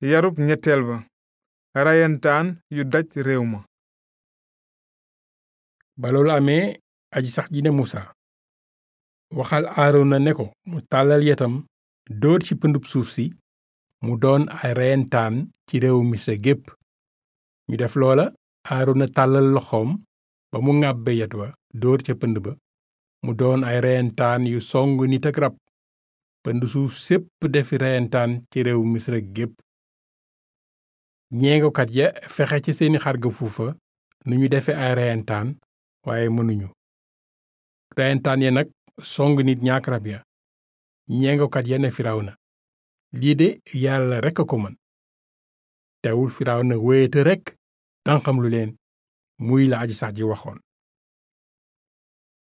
yarub ñetteel ba rayantaan yu daj réew ma ba loolu amee aji sax ji ne musa waxal aarona ne ko mu tàllal yetam dóor ci pëndub suuf si mu doon ay reyentaan ci réewu misra gépp ñu def loola aarona tàllal loxoom ba mu ŋàbbe yet wa dóor ca pënd ba mu doon ay reyentaan yu song nit ak rab pënd suuf sépp defi reyentaan ci réewu misra gépp ñeengokat ya fexe ci seeni xarga fuufa nu ñu defe ay reyentaan waaye mënuñu reyentaan ya nag song nit ñaak rab ya ñeengokat ya ne firawna lii de yàlla rekk a ko mën teewul firawna wéyete rekk tànqam lu leen muy la aji sax ji waxoon